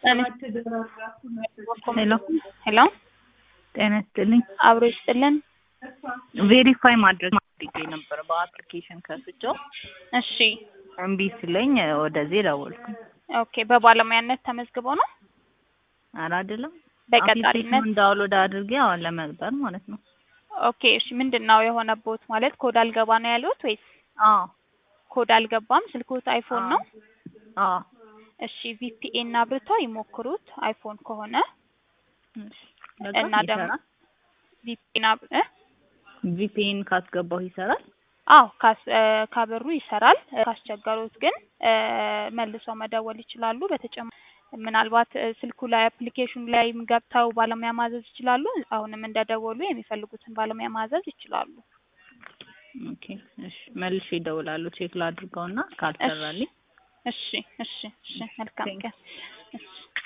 ሄሎ ሄሎ ጤና ይስጥልኝ። አብሮ ይስጥልን። ቬሪፋይ ማድረግ ማድረግ ነበር በአፕሊኬሽን ከፍቼው እሺ እምቢ ሲለኝ ወደዚህ ደወልኩ። ኦኬ። በባለሙያነት ተመዝግበው ነው ኧረ አይደለም በቀጣሪነት? አፕሊኬሽኑን ዳውንሎድ አድርጌ አሁን ለመቅጠር ማለት ነው። ኦኬ። እሺ ምንድን ነው የሆነቦት? ማለት ኮድ አልገባ ነው ያሉት ወይስ አዎ ኮድ አልገባም? ስልክዎት አይፎን ነው? አዎ እሺ ቪፒኤን አብርተው ይሞክሩት አይፎን ከሆነ እሺ። በቃ እና ደግሞ ይሰራል? ቪፒኤን አብ እ ቪፒኤን ካስገባሁ ይሰራል? አዎ ካስ እ ካበሩ ይሰራል። እ ካስቸገሩት ግን እ መልሰው መደወል ይችላሉ። በተጨማሪ ምናልባት እ ስልኩ ላይ አፕሊኬሽኑ ላይም ገብተው ባለሙያ ማዘዝ ይችላሉ። አሁንም እንደደወሉ የሚፈልጉትን ባለሙያ ማዘዝ ይችላሉ። ኦኬ እሺ። መልሼ እደውላለሁ ቼክ ላድርገውና ካልሰራልኝ እሺ እሺ እሺ። መልካም Thank ቀን። እሺ